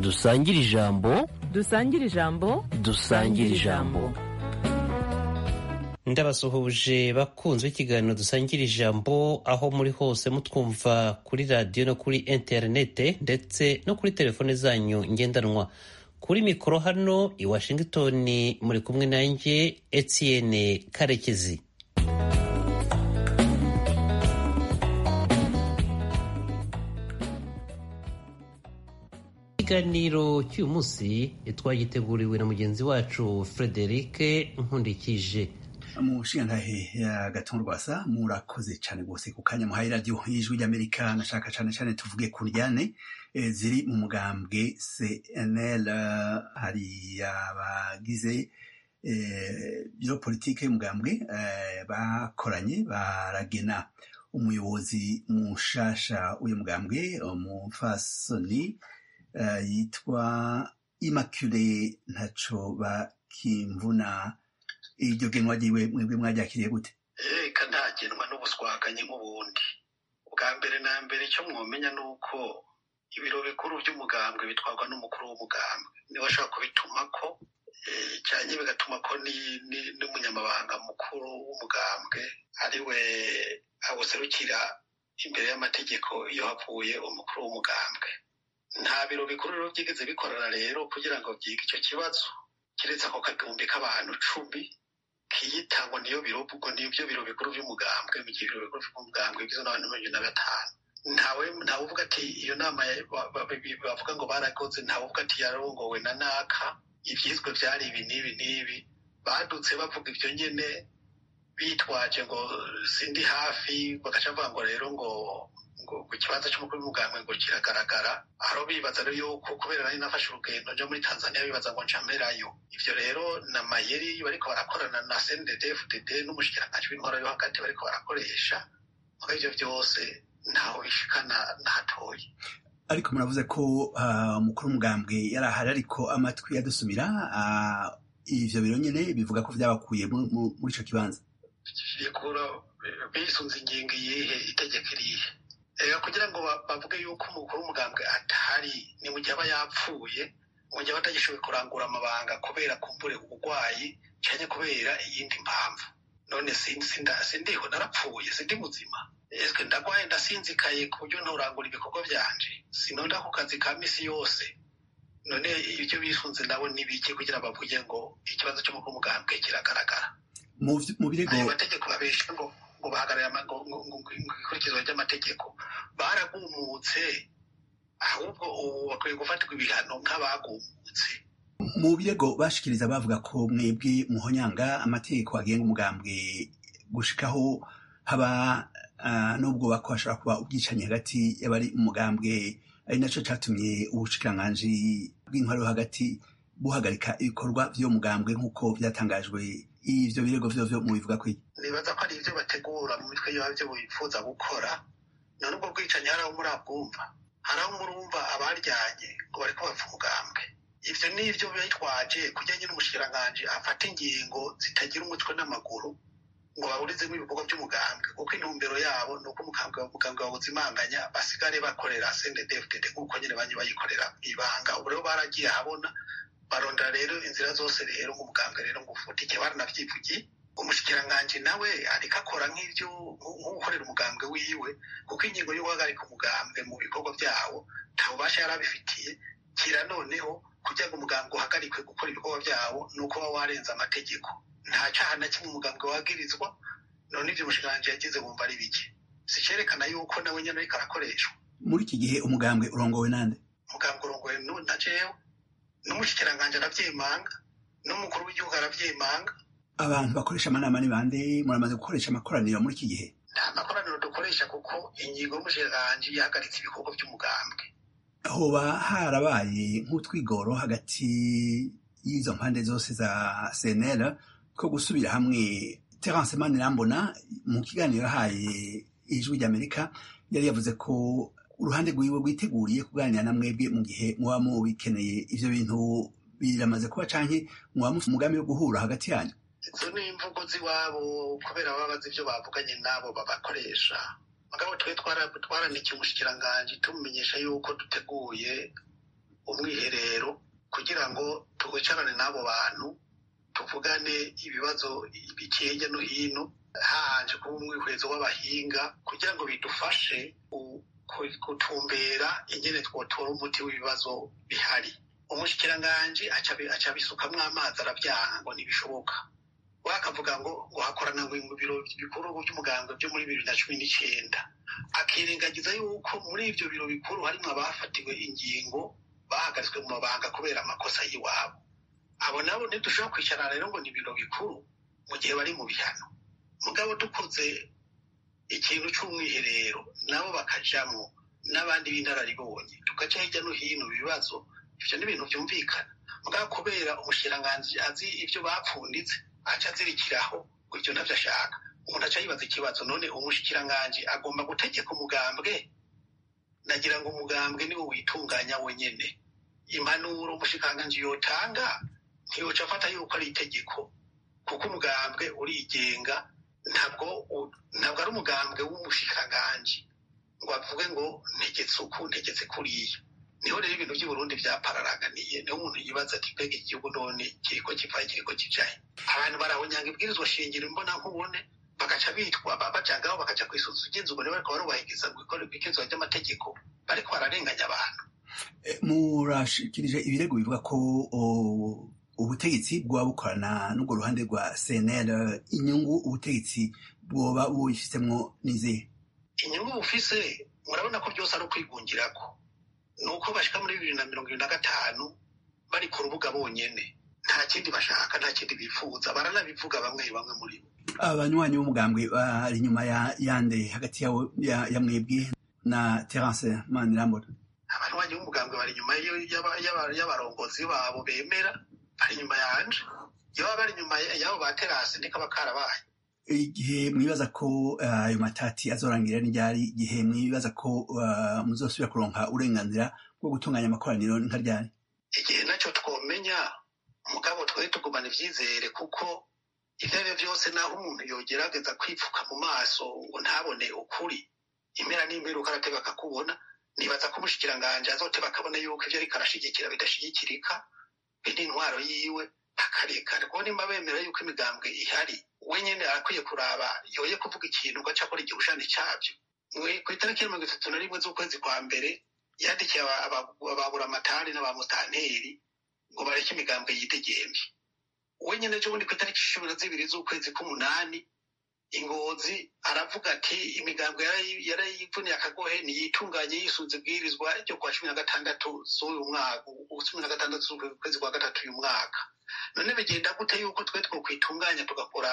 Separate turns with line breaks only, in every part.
dusangire ijambo
dusangire ijambo
dusangire ijambo
ndabasuhuje bakunzwe ikiganiro dusangira ijambo aho muri hose mutwumva kuri radiyo no kuri interinete ndetse no kuri telefone zanyu ngendanwa kuri mikoro hano i washington muri kumwe nanjye etienne karekezi ikiganiro cy'uyu munsi twagiteguriwe na mugenzi wacu frederic nkundikije
mushingantahe ya gatuntu rwasa murakoze cyane rwose ku kanya muhaye radiyo y'ijwi ry'amerika nashaka cyane cyane tuvuge ku ryane ziri mu mugambwe cnl hari abagize biro politike y'umugambwe bakoranye baragena umuyobozi mushasha w'uyu mugambwe umufasoni yitwa immaculee ntaco bakimvuna iryo genwa ryiwe mwebwe mwaryakiriye gute
reka ntagenwa n'ubuswaganye nk'ubundi bwa mbere na mbere icyo mwomenya ni uko ibiro bikuru by'umugambwe bitwarwa n'umukuru w'umugambwe niwe ashobora kubitumako cyane bigatuma ko n'umunyamabanga mukuru w'umugambwe ari we awuserukira imbere y'amategeko iyo havuye umukuru w'umugambwe nta biro bikuru rero byigeze bikorana rero kugira ngo byige icyo kibazo keretse ako kagumbi k'abantu cumi kiyitangwa niyo biro ubwo nibyo biro bikuru by'umugambwe mu gihe ibiro bikuru by'umugambwe bigizwe n'abantu mirongo na batanu ntawe ntawe uvuga ati iyo nama bavuga ngo barakoze ntawe uvuga ati yarongowe na naka ibyizwe byari ibi n'ibi n'ibi badutse bavuga ibyo nyine bitwaje ngo sindi hafi bagaca bavuga ngo rero ngo ngo ku kibanza cy'umukuru w'umugambwe ngo kiragaragara aho bibaza rero yuko kubera nari nafashe urugendo nja muri tanzania bibaza ngo ncamerayo ivyo rero na mayeri bariko barakorana na cndd fdd n'umushikiranganji w'intwara yo hagati bariko barakoresha muri ivyo byose ntaho bishikana nahatoye
ariko muravuze ko umukuru w'umugambwe yari ahari ariko amatwi yadusumira ivyo biro nyene bivuga ko vyabakuye muri ico kibanza
bisunze ingingo iyihe itegeko irihe reka kugira ngo bavuge yuko umukuru w'umugambwe atahari ni mu gihe aba yapfuye mu gihe aba atagishoboye kurangura amabanga kubera kumbure uburwayi cyane kubera iyindi mpamvu none sindiho narapfuye sindi muzima ese ndagwaye ndasinzikaye ku buryo nturangura ibikorwa byanje sinonda ku kazi ka misi yose none ibyo bisunze nabo ni bike kugira bavuge ngo ikibazo cy'umukuru w'umugambwe kiragaragara
mu birego
ayo mategeko babesha ngo ngo bahagarare ikurikizwa ry'amategeko baragumutse ahubwo ubu bakwiye gufatirwa ibihano nk'abagumutse
mu birego bashikiriza bavuga ko mwebwe muhonyanga amategeko agenga umugambwe gushikaho haba n'ubwo bako hashobora kuba ubwicanyi hagati y'abari umugambwe ari naco catumye ubushikiranganji bw'intwaro yo hagati buhagarika ibikorwa vy'uwo mugambwe nk'uko vyatangajwe ivyo birego vyovyo mubivuga ko iki
nibaza ko ari ivyo bategura mu mitwe yabyo bifuza gukora none ubwo bwicanyi hari aho murabwumva hari aho murumva abaryanye ngo bariko bapfa umugambwe ivyo ni ivyo bitwaje kugira nyine umushikiranganji afata ingingo zitagira umutwe n'amaguru ngo baburizemo ibikorwa by'umugambwe kuko intumbero yabo ni uko umugambwe bawuzimanganya basigare bakorera sndfdd nk'uko nyine banye bayikorera ibanga ubu rero baragiye ahabona barondera rero inzira zose rero nk'umugambwe rero ngo ufutike baranavyivugiye umushikiranganji nawe ariko akora nk'ivyo nk'ukorera umugambwe wiwe kuko ingingo yo guhagarika umugambwe mu bikorwa vyawo nta bubasha yari abifitiye kira noneho kugira ngo umugambwe uhagarikwe gukora ibikorwa vyawo ni uko waba warenze amategeko nta caha na kimwe umugambwe wagirizwa none ivyo umushikiranganji yagize bumva ari bike sicerekana yuko nawe nyene ariko arakoreshwa
muri iki gihe umugambwe urongowe nande
umugambwe urongowe na jewe n'umushikiranganji aravyemanga n'umukuru w'igihugu aravyemanga
abantu bakoresha amanama ni bande muramaze gukoresha amakoraniro muri iki gihe
nta makoraniro dukoresha kuko ingingo y'umushikiranganji yahagaritse ibikorwa by'umugambwe
hoba harabaye nk'utwigoro hagati y'izo mpande zose za cnl ko gusubira hamwe terence manirambona mu kiganiro yahaye ijwi ry'amerika yari yavuze ko uruhande rwiwe rwiteguriye kuganira na mwebwe mu gihe muba mubikeneye ivyo bintu biramaze kuba canke muba mufite umugambi wo guhura hagati yanyu
izo ni imvugo z'iwabo kubera baba bazi ibyo bavuganye n'abo babakoresha mugabo twe twaranikiye umushikiranganji tumumenyesha yuko duteguye umwiherero kugira ngo twicarane n'abo bantu tuvugane ibibazo bikeye hirya no hino hanje kuba umwihwezo w'abahinga kugira ngo bidufashe gutumbera ingene twotora umuti w'ibibazo bihari umushikiranganji aca abisukamwo amazi aravyanga ngo ntibishoboka wakavuga ngo ngo hakorana ngo mu biro bikuru by'umuganga byo muri bibiri na cumi n'icenda akirengagiza yuko muri ivyo biro bikuru harimwo abafatiwe ingingo bahagaritswe mu mabanga kubera amakosa y'iwabo abo nabo ntidushobora kwicarana rero ngo ni ibiro bikuru mu gihe bari mu bihano mugabo dukoze ikintu c'umwiherero nabo bakajamwo n'abandi b'inararibonye tugaca hirya no hino ibibazo ivyo ni ibintu vyumvikana mugabo kubera umushikiranganji azi ivyo bapfunditse aca azirikiraho ngo ivyo ntavyo ashaka umuntu aca yibaza ikibazo none umushikiranganji agomba gutegeka umugambwe nagira ngo umugambwe niwo witunganya wenyene impanuro umushikiranganji yotanga ntiyoca afata yuko ari itegeko kuko umugambwe urigenga ntabwo ntabwo ari umugambwe w'umushikiranganji ngo avuge ngo ntegetse uku ntegetse kuriya niho rero ibintu by'uburundi byapararaganiye niho umuntu yibaza ati mbega igihugu none kiriko kivaye kiriko kijahe abantu barahonyanga ibwirizwa shingiro imbona nkubone bagaca bitwa bajagaho bakaja kwisuza ugenzurwa niba bariko barubahiriza ibwirizwa ry'amategeko bariko bararenganya abantu
murashikirije ibirego bivuga ko ubutegetsi bwoba bukorana n'urwo ruhande rwa cnl inyungu ubutegetsi bwoba buyifitsemwo n'izihe
inyungu bufise murabona ko byose ari ukwigungirako ni uko bashika muri bibiri na mirongo ibiri na gatanu bari ku rubuga bonyene nta kindi bashaka nta kindi bifuza baranabivuga bamwe bamwe muri bo
abanywanyi b'umugambwe bari inyuma yande hagati ya mwebwe na terence manirambona
abanywanyi b'umugambwe bari inyuma y'abarongozi babo bemera bari inyuma yanje iyo baba bari inyuma y'abo ba terase nikaba karabaye
igihe mwibaza ko ayo matati azorangira n'iryari igihe mwibaza ko muzosubira kuronka uburenganzira bwo gutunganya amakoraniro nka ryari
igihe nacyo twomenya mugabo twari tugumana ivyizere kuko intebe vyose naho umuntu yogerageza kwipfuka mu maso ngo ntabone ukuri impera n'imperuka arateba akakubona nibaza ko umushikiranganji azoteba akabona yuko ivyo ariko arashigikira bidashigikirika be n'intwaro yiwe akareka rwo nimba bemera yuko imigambwe ihari wenyine arakwiye kuraba yoye kuvuga ikintu ugaca akora igihushane cyabyo ku itariki ya mirongo itatu na rimwe z'ukwezi kwa mbere yandikiye ababuramatari n'abamutanteri ngo bareke imigambwe yidegembe wenyine ejo bundi ku itariki cumi na zibiri z'ukwezi k'umunani ingozi aravuga ati imigambwe yarayivuniye akagohe ntiyitunganye yisunze ibwirizwa ryo kuwa cumi na gatandatu z'uyu mwaka cumi na gatandatu z'ukwezi kwa gatatu uyu mwaka none bigenda gute yuko twe twokwitunganya tugakora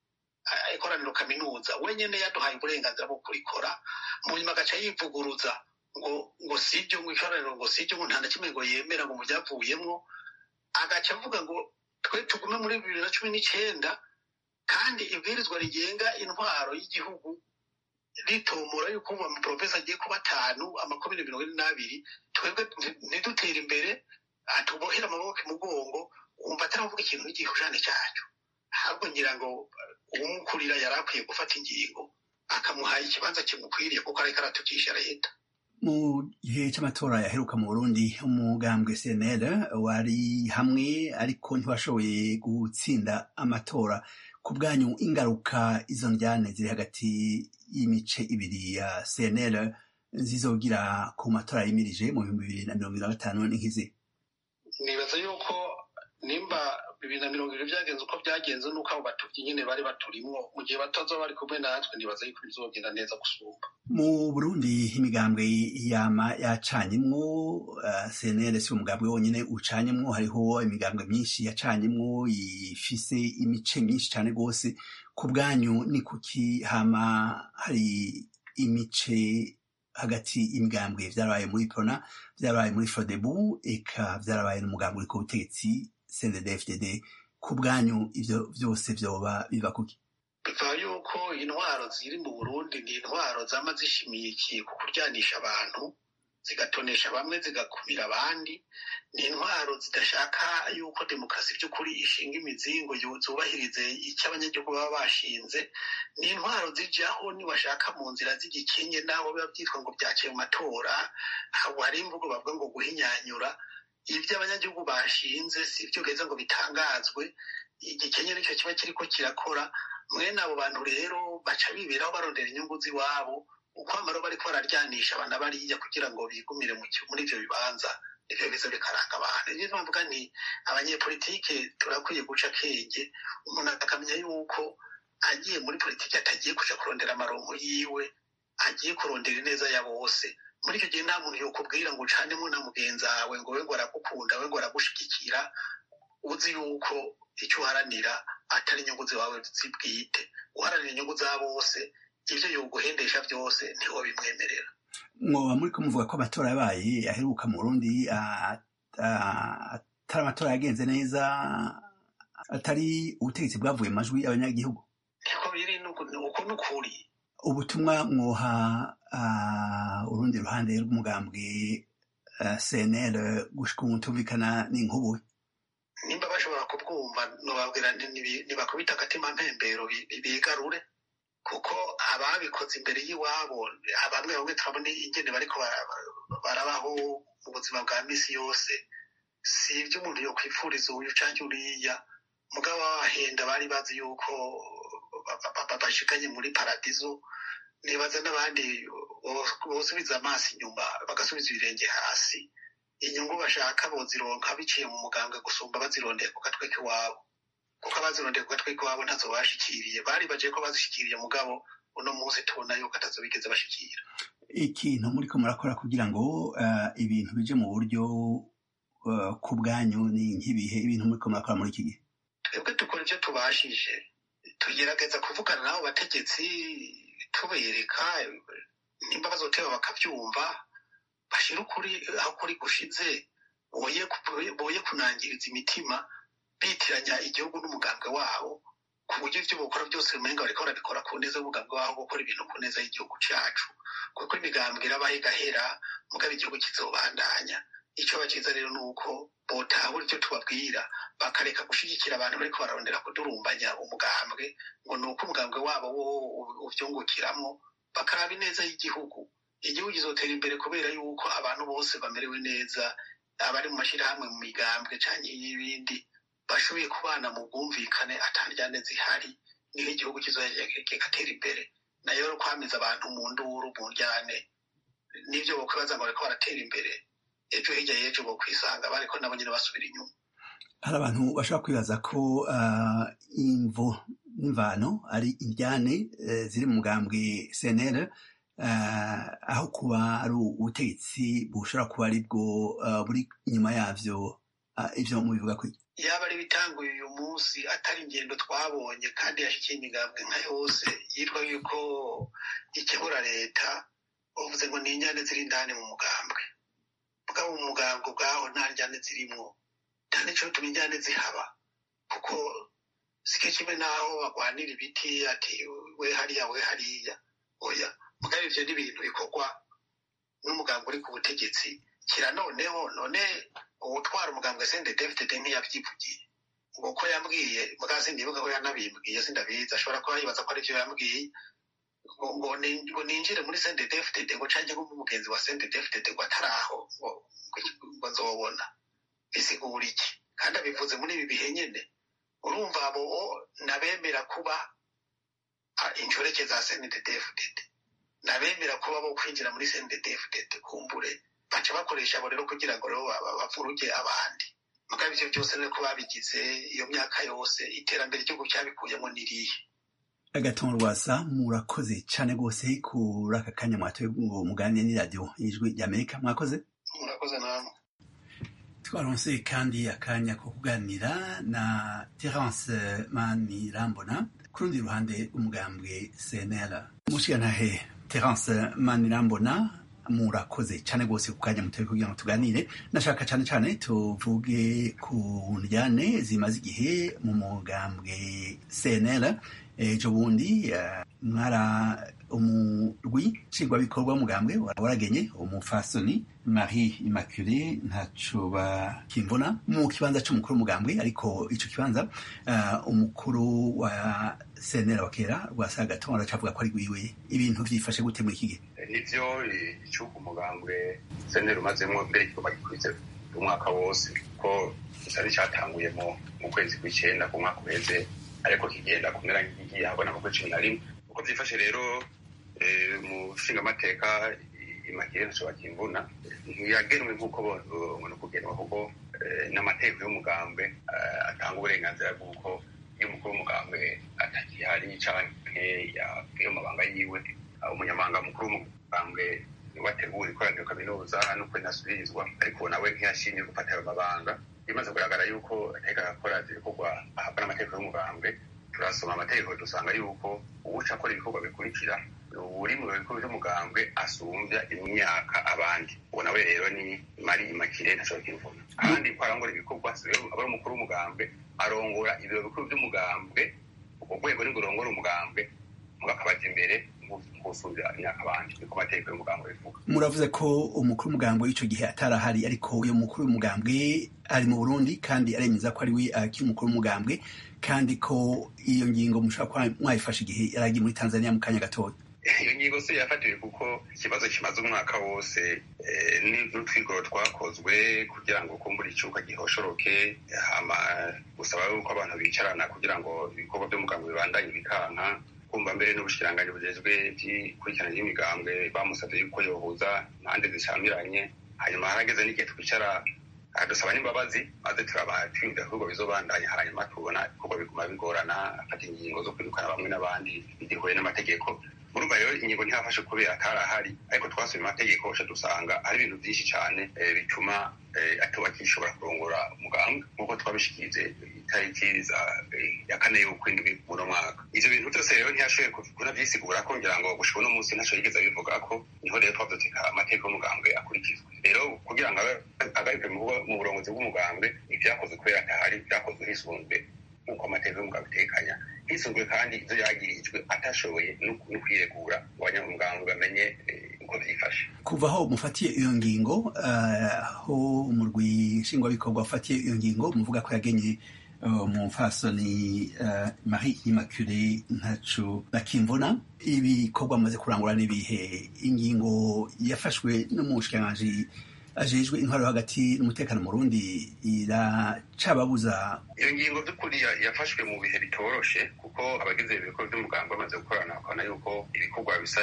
ikoraniro kaminuza wenyine yaduhaye uburenganzira bwo kurikora mu nyuma agaca yivuguruza ngo ngo sibyo ngo ikoraniro ngo sibyo ngo nta na kimwe ngo yemera ngo mu byavuyemwo agaca avuga ngo twe tugume muri bibiri na cumi n'icenda kandi ibwirizwa rigenga intwaro y'igihugu ritomora yuko ubu amaprofesa agiye kuba atanu amakomine mirongo ine n'abiri twebwe ntidutere imbere tubohera amaboko imugongo wumva ataravuga ikintu n'igihushane cyacu ahubwo ngira ngo uwumukurira yari akwiye gufata ingingo akamuhaye ikibanza kimukwiriye kuko ariko aratukisha leta
mu gihe cy'amatora yaheruka mu burundi umugambwe cnl wari hamwe ariko ntiwashoboye gutsinda amatora ku bwanyu ingaruka izo njyane ziri hagati y'imice ibiri ya cnl zizogira ku matora yimirije mu bihumbi bibiri na mirongo ibiri na gatanu n'inkizi
nibaza yuko nimba bibiri na mirongo ibiri byagenze uko byagenze nuko abo batuvyi nyine bari baturimwo mu gihe batazoba bari kumwe natwe nibaza yuko bizogenda neza gusumba
mu burundi imigambwe yama yacanyemwo uh, cnl si umugambwe wonyene ucanyemwo hariho imigambwe myinshi yacanyemwo ifise imice myinshi cane rwose ku bwanyu ni kuki hama hari imice hagati y'imigambwe vyarabaye muri prona vyarabaye muri frodebu eka vyarabaye n'umugambwe uri ku butegetsi cndd ku bwanyu ivyo vyose vyoba biva kuki
biva yuko intwaro ziri mu burundi ni intwaro zama zishimikiye ku kuryanisha abantu zigatonesha bamwe zigakumira abandi ni intwaro zidashaka yuko demokarasi by'ukuri ishinga imizingo zubahirize icyo abanyagihugu baba bashinze ni intwaro zijyaho niwashaka mu nzira z'igikinge naho biba byitwa ngo byaciye mu matora hari imvugo bavuga ngo guhinyanyura ibyo abanyagihugu bashinze si byo gaheza ngo bitangazwe igikenye nicyo kiba kiriko kirakora mwene abo bantu rero baca biberaho barondera inyungu z'iwabo uko amaro bariko bararyanisha abana bariya kugira ngo bigumire muri ivyo bibanza nivyo biza bikaranga abantu niyo mpamvuga nti abanyepolitike turakwiye guca akenge umuntu akamenya yuko agiye muri politiki atagiye kuja kurondera amaronko yiwe agiye kurondera ineza ya bose muri icyo gihe nta muntu yokubwira ngo ucanemo na mugenzi wawe ngo we ngo aragukunda we ngo aragushigikira uzi yuko icyo uharanira atari inyungu zawe zibwite uharanira inyungu za bose ibyo yoguhendesha byose ntiwo bimwemerera
mwoba muri kumuvuga ko amatora yabaye aheruka mu burundi atari amatora yagenze neza atari ubutegetsi bwavuye mu majwi y'abanyagihugu
niko biri uko ni ukuri
ubutumwa mwoha urundi ruhande rw'umugambwe cnl gushika ubu tumvikana n'inkubu
nimba bashobora kubwumva nubabwira ntibakubita agatima mpembero bigarure kuko ababikoze imbere y'iwabo bamwe bamwe turabona ingene bariko barabaho mu buzima bwa misi yose si ibyo umuntu yokwifuriza uyu canke uriya mugabo babahenda bari bazi yuko bashikanye muri paradizo nibaza n'abandi bosubiza amaso inyuma bagasubiza ibirenge hasi inyungu bashaka bozironka biciye mu mugambwe gusumba bazirondeye ku gatwe k'iwabo kuko abazirondeye ku gatwe k'iwabo ntazo bashikiriye bari baje ko bazishikiriye mugabo uno munsi tubona yuko atazo bigeze bashikira
ikintu muriko murakora kugira ngo ibintu bije mu buryo ku bwanyu ni nk'ibihe ibintu muriko murakora muri iki gihe
twebwe dukora ibyo tubashije tugerageza kuvugana n'abo bategetsi tubereka nimba bazoteba bakabyumva bashira ukuri aho kuri gushize boye kunangiriza imitima bitiranya igihugu n'umugambwe wabo ku buryo ibyo bakora byose umenga bariko barabikora ku neza y'umugambwe wabo gukora ibintu ku neza y'igihugu cacu kuko imigambwe irabaho igahera mugabo igihugu kizobandanya icyo bakiza rero ni uko botahura icyo tubabwira bakareka gushigikira abantu bariko bararondera kudurumbanya umugambwe ngo ni uko umugambwe wabo wo uvyungukiramo bakaraba ineza y'igihugu igihugu kizotera imbere kubera yuko abantu bose bamerewe neza abari mu mashyirahamwe mu migambwe canke y'ibindi bashoboye kubana mu bwumvikane atandyane zihari niho igihugu kigatera imbere nayo rero kwamiza abantu mu nduru mu njyane n'ivyo bokwibaza ngo bariko baratera imbere ejo hirya y'ejo bokwisanga bariko nabo nyene basubira inyuma
hari abantu bashobora kwibaza ko imvo n'imvano ari indyane ziri mu mugambwe cnl aho kuba ari ubutegetsi bushobora kuba ari bwo buri inyuma yavyo ivyo mubivuga ko
yaba ari bitanguye uyu munsi atari ingendo twabonye kandi yashikiye imigambwe nka yose yitwa yuko ikebura leta uvuze ngo ni inyane ziri indani mu mugambwe mugabo mu mugambwe ubwaho nta njyane zirimwo nta nico tuma injyane zihaba kuko sike kimwe naho bagwanira ibiti ati we hariya we hariya oya mugabo ivyo ni ibintu bikorwa n'umugambwe uri ku butegetsi kira noneho none uwutwara umugambwe sende david ntiyavyivugiye ngo ko yambwiye mugabo sindibuka ko yanabimbwiye sindabizi ashobora kuba yibaza ko arivyo yambwiye ngo ngo ninjire muri sende david ngo canke nk'umugenzi wa sende david ngo ataraho ngo nzobona bisigura iki kandi abivuze muri ibi bihe nyene urumva abo nabemera kuba inshoreke za sende david nabemera kuba bo kwinjira muri sende david kumbure baca bakoresha abo rero kugira ngo rero bavuruge abandi mugabo ivyo byose rero ko babigize iyo myaka yose iterambere igihugu cyabikuyemo nirihe
agatongo rwasa murakoze cane rwose kuri aka kanya mwatoye ngo muganire n'iradiyo y'ijwi ry'amerika mwakoze
murakoze namwe
twaronse kandi akanya ko kuganira na terence manirambona ku rundi ruhande umugambwe cnl mushigantahe terence manirambona murakoze cyane rwose ku kanya mutoye kugira ngo tuganire nashaka cyane cyane tuvuge ku njyane zimaze igihe mu mugambwe cnl ejo bundi mwara umurwi nshingwabikorwa mugambwe waragenye umufasoni marie immaculée ntaco bakimvuna mu kibanza c'umukuru w'umugambwe ariko ico kibanza umukuru wa cnl wa kera rwasagatongo aracavuga ko ari gwiwe ibintu vyifashe gute muri iki gihe
nivyo icuka umugambwe cnl umazemwo mbere kigomba gikurize umwaka wose kuko gisari cyatanguye mu kwezi kw'icyenda ku mwaka uheze ariko kigenda kumera nk'igiye habona mu kwezi cumi na rimwe uko byifashe rero mu nshingamateka imakire ntashobora kimvuna ntiyagenwe nk'uko ubona kugenwa kuko n'amategeko y'umugambwe atanga uburenganzira bw'uko iyo umukuru w'umugambwe atakihari canke yavuye mu mabanga yiwe umunyamabanga mukuru w'umugambwe wategura ikoraniro kaminuza n'uko inasubirizwa ariko nawe ntiyashimye gufata ayo mabanga bimaze kugaragara yuko ateka akora ibikorwa ahabwa n'amategeko y'umugambwe turasoma amategeko dusanga yuko uwuca akora ibikorwa bikurikira uri mu bikorwa by'umugambwe asumbya imyaka abandi uwo nawe rero ni mari imakire ntashobora kwivuna kandi ko arangora ibikorwa aba ari umukuru w'umugambwe arongora ibiro bikuru by'umugambwe ubwo rwego nibwo rurongora umugambwe mugakabaza imbere gusumbya imyaka abandi niko amategeko y'umugambwe bivuga
muravuze ko umukuru w'umugambwe w'icyo gihe atarahari ariko uyu mukuru w'umugambwe ari mu burundi kandi aremeza ko ari we akiri umukuru w'umugambwe kandi ko iyo ngingo mushobora kuba mwayifashe igihe yari agiye muri tanzania mu kanya gatoya
iyo ngingo se yafatiwe kuko ikibazo kimaze umwaka wose n'utwigoro twakozwe kugira ngo kumbura icyuka gihoshoroke hama gusaba yuko abantu bicarana kugira ngo ibikorwa by'umugambwe bibandanye bikanka kumva mbere n'ubushikiranganji bujejwe by'ikurikirana ry'imigambwe bamusabye yuko yohuza impande zishamiranye hanyuma harageze n'igihe twicara dusaba n'imbabazi maze turaba twiyumvira ko bizobandanya hanyuma tubona ibikorwa biguma bigorana afata ingingo zo kwirukana bamwe n'abandi bigihuye n'amategeko murumva rero ingingo ntihafashe kubera atarahari ariko twasubiye amategeko ca dusanga hari ibintu byinshi cyane bituma atuba kishobora kurongora umugambwe nk'uko twabishikirize itariki ya kane y'ukwindwi muno mwaka ivyo bintu byose rero ntiyashoboye kunavyisigura ko ngira ngo gushika uno munsi ntaco yigeze abivuga ko niho rero twavyoteka amategeko y'umugambwe akurikizwa rero kugira ngo agarike mu burongozi bw'umugambwe ivyakozwe kubera atahari vyakozwe hisunzwe nk'uko amategeko y'umugambwe atekanya hisunzwe kandi ivyo yagirijwe atashoboye no kwiregura ngo abanyamugambwe bamenye uko vyifashe
kuva aho mufatiye iyo ngingo aho umurwi nshingwabikorwa ufatiye iyo ngingo muvuga ko yagenye mu mfasoni marie immaculee ntacu bakimvuna ibikorwa amaze kurangura n'ibihe ingingo yafashwe n'umushikiranganji ajejwe intwaro hagati n'umutekano mu Burundi iracababuza
iyo ngingo by'ukuri yafashwe mu bihe bitoroshe kuko abagize ibikorwa by'umuganga bamaze gukorana bakabona yuko ibikorwa bisa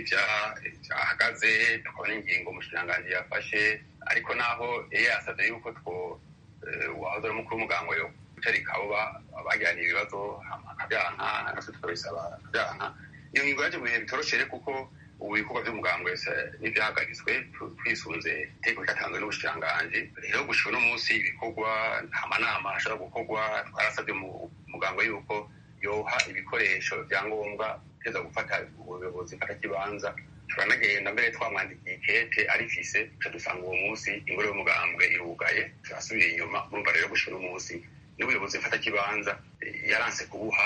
n'ibyahagaze tukabona ingingo umushikiranganji yafashe ariko naho yari yasabye yuko two wahoze ari umukuru w'umuganga yo gutarika abo bagiraniye ibibazo akabyanka natwe tukabisaba akabyanka iyo ngingo yaje mu bihe bitoroshe rero kuko ubu ibikorwa by'umugambwe n'ibyahagaritswe twisunze itegeko ryatanzwe n'ubushikiranganji rero gushika uno munsi ibikorwa nta manama ashobora gukorwa twarasabye umugambwe yuko yoha ibikoresho bya ngombwa teza gufata ubuyobozi mfatakibanza turanagenda mbere twamwandikiye ikete arifise tuca dusanga uwo munsi ingoro y'umugambwe irugaye turasubiye inyuma urumva rero gushika uno munsi n'ubuyobozi mfatakibanza yaranse kubuha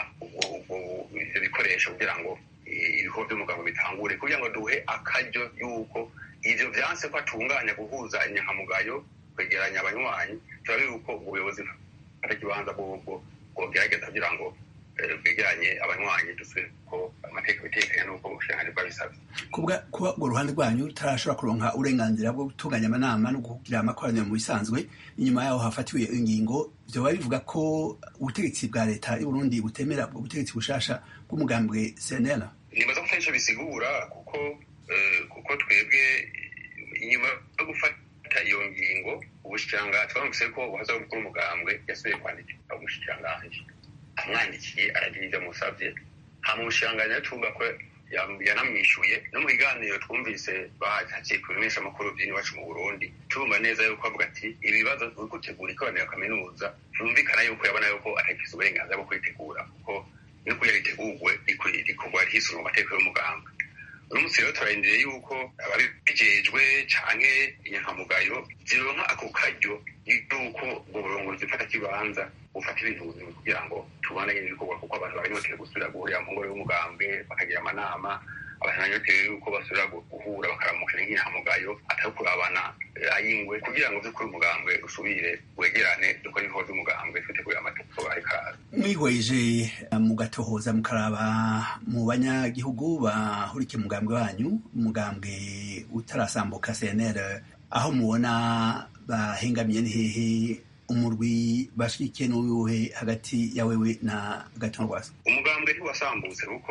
ivyo bikoresho kugira ngo ibikorwa by'umugabo bitangure kugira ngo duhe akaryo y'uko ivyo vyanse ko atunganya guhuza inyankamugayo kwegeranya abanywanyi turabe yuko ubuyobozi bw'ikibanza bwobwo bwogerageza kugira ngo bwegeranye abanywanyi dusubire ko amategeko bitekanye n'uko ubushikiranganji bwabisabye
kuba urwo ruhande rwanyu rutarashobora kuronka uburenganzira bwo gutunganya amanama no kugira amakoraniro mu bisanzwe inyuma yaho hafatiwe ingingo vyoba bivuga ko ubutegetsi bwa leta y'uburundi butemera ubwo butegetsi bushasha bw'umugambwe cnl
nibaza ko ico bisigura kuko kuko twebwe inyuma yo gufata iyo ngingo ubushikiranganji twaramutse ko uwahoze ari umukuru w'umugambwe yasubiye kwandikira umushikiranganji amwandikiye aragira ivyo amusavye hama umushikiranganji atumva ko yanamwishuye no mu biganiro twumvise bahakiye ku bimenyeshamakuru by'iwacu mu burundi turumva neza yuko avuga ati ibibazo turi gutegura ikoraniro kaminuza byumvikana yuko yabona yuko atagize uburenganzira bwo kuritegura kuko no kugira ritegurwe rikorwa hisunga amategeko y'umuganga uno munsi rero turarindiriye yuko ababijejwe canke inyankamugayo zironka ako karyo yuko ubwo burongozi mfatakibanza bufata ibintu buzima kugira ngo tubandanye n'ibikorwa kuko abantu baranyotewe gusubira guhurira mu ngoro y'umugambwe bakagira amanama abantu baranyotewe yuko basubira guhura bakaramukana nk'inyankamugayo atari kurabana ayingwe kugira ngo vy'ukuri umugambwe usubire wegerane dukora ibikorwa vy'umugambwe twitegurira amategeko ariko araza
mwihweje mugatohoza mukaraba mu banyagihugu bahurikiye umugambwe wanyu umugambwe utarasambuka cnr aho mubona bahengamiye ni hehe umurwi bashigikiye n'uwuhe hagati ya wewe na gatongo rwasa
umugambwe ntiwasambutse kuko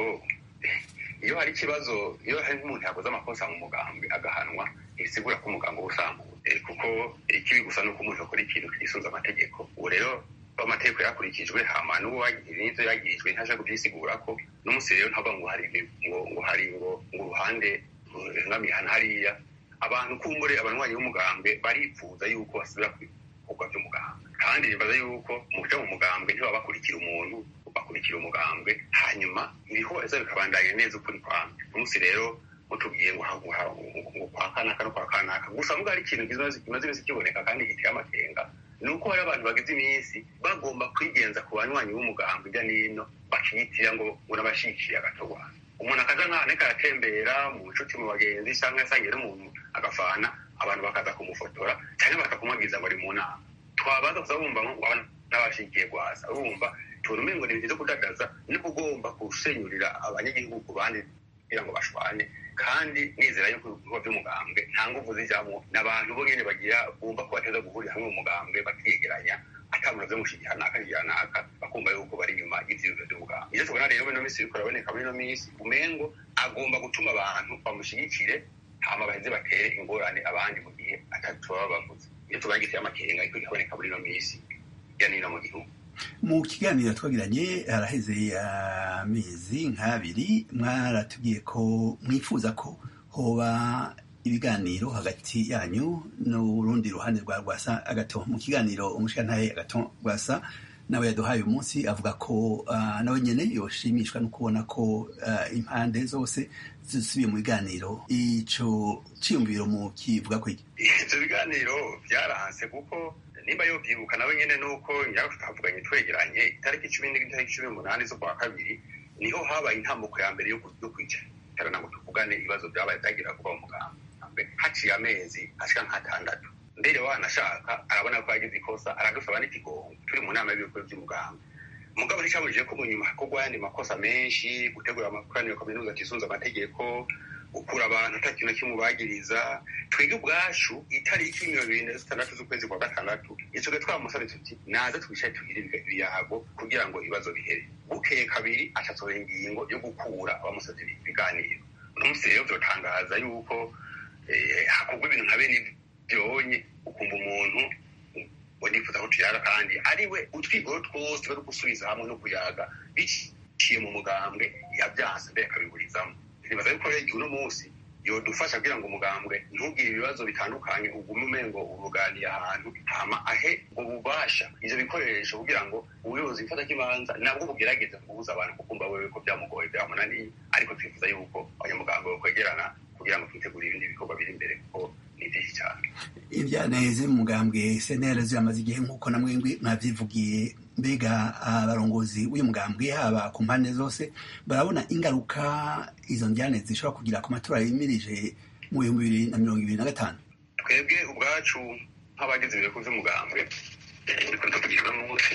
iyo hari ikibazo iyo hari nk'umuntu yakoze amakosa mu mugambwe agahanwa ntibisigura ko umugambwe uba usambutse kuko ikibi gusa ni uko umuntu akora ikintu kigisunza amategeko ubu rero amategeko yakurikijwe hama n'uwo n'ivyo yagirijwe ntaje kubyisigura ko n'umunsi rero ntaba ngo hari ngo ngo hari ngo ngo uruhande ruhengamihana hariya abantu kumbure abanywanyi b'umugambwe baripfuza yuko basubira ku bikorwa by'umugambwe kandi nibaza yuko mu kuja mu mugambwe ntibaba bakurikira umuntu bakurikira umugambwe hanyuma ibihoza bikabandanya neza ukuri kwamwe umunsi rero mutubwiye ngo ngo kwa kanaka no kwa kanaka gusa mbwa hari ikintu kimaze iminsi kiboneka kandi giteye amakenga ni uko hari abantu bagize iminsi bagomba kwigenza ku banywanyi b'umugambwe hirya n'ino bakiyitira ngo ngo n'abashikiye agatogwana umuntu akaza nk'ahantu ariko aratembera mu nshuti mu bagenzi cyangwa yasangiye n'umuntu agafana abantu bakaza kumufotora cyangwa bakakumabwiriza ngo ari mu nama twabaza gusa bumva ngo n'abashikiye rwasa urumva tubona umengo ni ibintu byo kudadaza niko ugomba gusenyurira abanyagihugu ku bandi kugira ngo bashwane kandi nizera yuko ibikorwa by'umugambwe nta nguvu zijyamo ni abantu bo nyine bagira bumva ko bateza guhurira hamwe mu mugambwe bakiyegeranya atamuntu vyo mushigiha naka higira naka bakumva yuko bari inyuma y'ivyiyumviro vy'umugambwe ivyo tubona rero muri ino minsi biriko biraboneka muri ino minsi umengo agomba gutuma abantu bamushigikire hama baheze batere ingorane abandi mu gihe atatu baba bavuze iyo tubaye giteye amakenga ariko gikaboneka muri ino minsi ya nino mu gihugu
mu kiganiro twagiranye haraheze amezi nk'abiri mwaratubwiye ko mwifuza ko hoba ibiganiro hagati yanyu n'urundi ruhande rwa rwasa agato mu kiganiro umushikantahe agato rwasa nawe yaduhaye uyu munsi avuga ko uh, nawe nyene yoshimishwa no kubona ko uh, impande zose zisubiye mu biganiro ico ciyumviro mu kivuga ko iki
ivyo biganiro vyaranse kuko nimba yovyibuka nawe nyene nuko nyako tutavuganye twegeranye itariki cumi n'itariki cumi n'umunani z'ukwa kabiri niho habaye intambuko ya mbere yo kwicarana ngo tuvugane ibibazo vyabaye vyagira kuba mu mugambwe haciye amezi ashika nk'atandatu mbere wanashaka arabona ko yagize ikosa aradusaba n'ikigongo turi mu nama y'ibikuru vy'umugambwe mugabo nticabujije ko mu nyuma hakorwa ayandi makosa menshi gutegura amakoraniro kaminuza atisunze amategeko gukura abantu ata kintu kimwe bagiriza twebwe ubwacu itariki mirongo ibiri na zitandatu z'ukwezi kwa gatandatu icyo twamusabye tuti naze twicaye tugire ibiyago kugira ngo ibibazo bihere bukeye kabiri acasohora ingingo yo gukura abamusabye ibiganiro uno munsi rero vyotangaza yuko hakorwa ibintu nka bene byonye ukumva umuntu ngo nifuza ko tuyaga kandi ariwe utwigoro twose bari gusubiza hamwe no kuyaga biciye mu mugambwe yabyanse mbere akabiburizamo nibaza yuko rero uno munsi yodufasha kugira ngo umugambwe ntugire ibibazo bitandukanye ugume umengo uruganiye ahantu hama ahe ubwo bubasha ivyo bikoresho kugira ngo ubuyobozi bifata kibanza nabwo bugerageze kubuza abantu kukumva wewe ko byamugoye byamunaniye ariko twifuza yuko abanyamugambwe bakwegerana kugira ngo twitegure ibindi bikorwa biri imbere kuko ni byinshi cyane
ibyaneze mu mugambwe senera ziramaze igihe nk'uko na mwembi mwavyivugiye mbega abarongozi w'uyu mugambwe haba ku mpande zose barabona ingaruka izo njyane zishobora kugira ku matora yimirije mu bihumbi bibiri na mirongo ibiri na gatanu
twebwe ubwacu nk'abagize ibireko vy'umugambwe turiko tuvugira munsi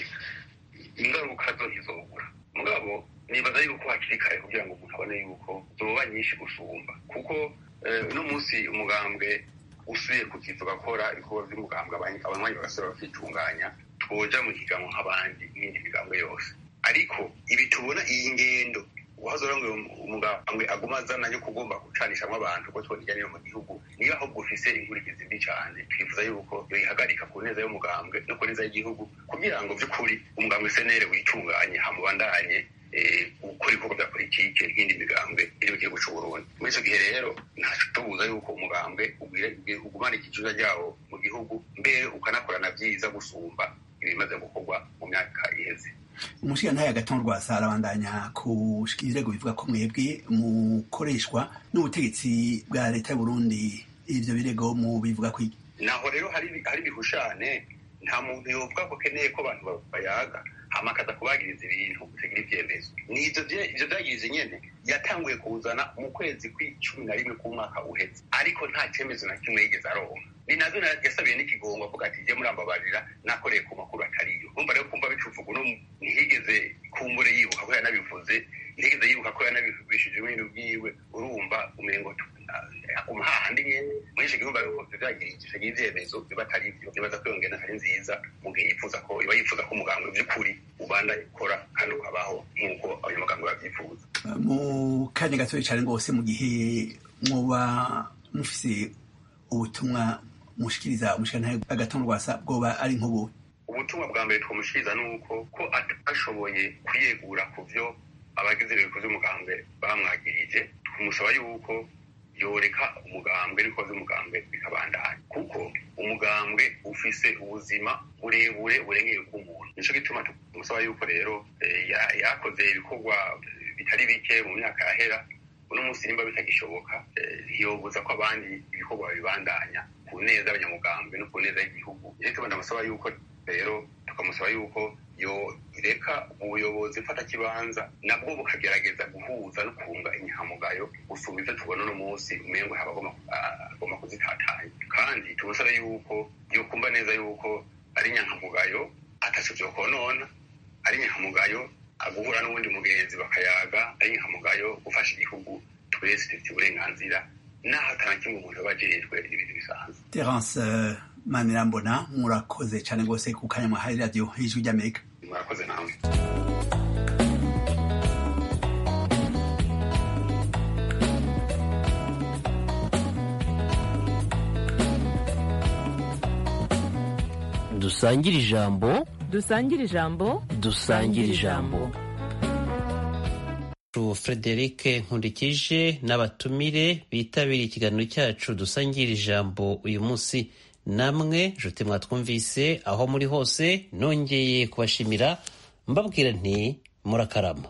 ingaruka zo ntizobura mugabo nibaza yuko hakiri kare kugira ngo umuntu abone yuko zoba nyinshi gusumba kuko uno munsi umugambwe usuye ku kivu gakora ibikorwa vy'umugambwe abanywanyi bagasubira bakitunganya twoja mu higanwa nk'abandi n'indi migambwe yose ariko ibi tubona iyi ngendo uhazora ngo umugambwe aguma azana yo kugomba gucanishamwo abantu ko twona ijyaniro mu gihugu niba ahubwo ufise inkurikizi mbi cane twifuza yuko yoyihagarika ku neza y'umugambwe no ku neza y'igihugu kugira ngo vy'ukuri umugambwe senere witunganye hamubandanye gukora ibikorwa bya politike nk'indi migambwe iri mu gihugu c'uburundi muri ico gihe rero ntaco tubuza yuko umugambwe ugumana ikijuja ryawo mu gihugu mbere ukanakorana vyiza gusumba ibimaze gukorwa mu myaka iheze
umushigantahe agatongo rwasa arabandanya kushika ibirego bivuga ko mwebwe mukoreshwa n'ubutegetsi bwa leta y'uburundi ivyo birego mu bivuga kwiki
naho rero hari ibihushane nta muntu yovuga ko akeneye ko abantu bayaga hama akaza kubagiriza ibintu bitagira ivyemezo nivyo ivyo vyagiriza nyene yatanguye kuzana mu kwezi kw'icumi na rimwe k'umwaka uheze ariko nta cemezo na kimwe yigeze aronka ni navyo yasabiye n'ikigongo avuga ati je murambabarira nakoreye ku makuru atariyo umva rero kumva bicuvuga uno ntiyigeze kumbure yibuka ko yanabivuze ntiyigeze yibuka ko yanabivugishije ibintu bwiwe urumva umengo aguma hahandi nyene muri ico gihugu ariko vyagirije remezo biba atari ivyo bibaza ko iyo ngendo atari nziza mu gihe yifuza ko iba yifuza ko umugambwe vy'ukuri ubanda ikora kandi ukabaho nk'uko abanyamugambwe bavyifuza
mu kanya gatoya cyane rwose mu gihe muba mufise ubutumwa mushikiriza umushikirantahe agatongo rwasa bwoba ari nk'ubu
ubutumwa bwa mbere twamushikiriza ni uko ko atashoboye kwiyegura ku vyo abagize ibiriko vy'umugambwe bamwagirije tumusaba yuko yoreka umugambwe n'ibikora vy'umugambwe bikabandanya kuko umugambwe ufise ubuzima burebure burengeye bw'umuntu nico gituma tumusaba yuko rero yakoze ibikorwa bitari bike mu myaka yahera uno munsi nimba bitagishoboka ntiyobuza ko abandi ibikorwa babibandanya ku neza y'abanyamugambwe no ku neza y'igihugu rero tubona amusaba yuko rero tukamusaba yuko yoreka ubuyobozi mfata kibanza nabwo bukagerageza guhuza no kunga inyankamugayo gusumba ivyo tubona uno munsi umengo agomba kuzitatanya kandi tumusaba yuko yokumva neza yuko ari inyankamugayo ataco vyokonona ari inyankamugayo guhura n'uwundi mugenzi bakayaga ari inyankamugayo gufasha igihugu twese dufite uburenganzira naho atanakimwe umuntu aba ajejwe ibintu bisanzwe
terence manirambona murakoze cyane rwose ku kanya mwahaye radiyo y'ijwi ry'amerika
murakoze namwe
dusangire ijambo
dusangire ijambo
dusangire ijambo
Frederic Nkurikije n'abatumire bitabiriye ikiganiro cyacu dusangira ijambo uyu munsi namwe nshuti mwatwumvise aho muri hose nongeye kubashimira mbabwira nti murakarama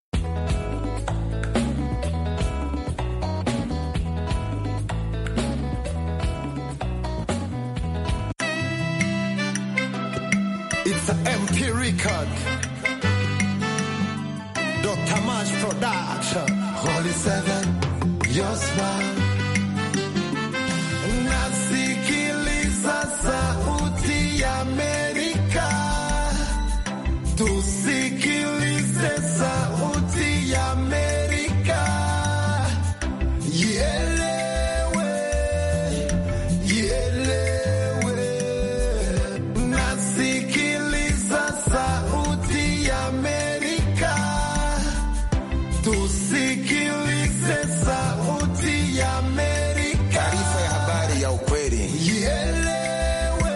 It's an MP record. Dr. Mash Production. Holy Seven, your smile. Nasikiliza sauti ya Amerika. Tusikilize sauti ya Amerika. Ielewe, ielewe. Nasikiliza sauti ya Amerika. Tusikilize sauti ya Amerika. Taarifa ya habari ya ukweli. Ielewe,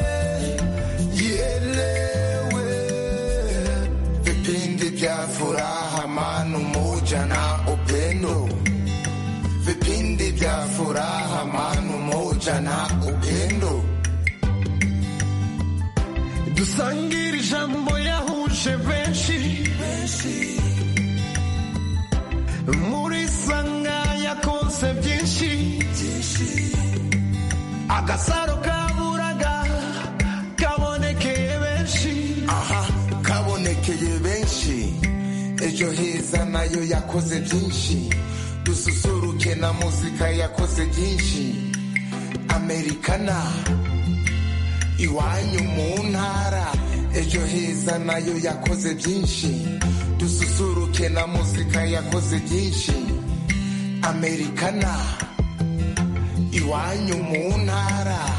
ielewe. Vipindi vya furaha, amani, umoja na upendo. Vipindi vya furaha, amani, umoja na upendo. dusangire ijambo yahuje benshi muri sanga yakonse byinshi agasaro kaburaga kabonekeye benshi aha kabonekeye benshi ejo heza nayo yakoze byinshi dususuruke na muzika yakoze byinshi amerikana iwanyu mu ntara ejo heza nayo yakoze byinshi dususuruke na muzika yakoze byinshi amerikana iwanyu mu ntara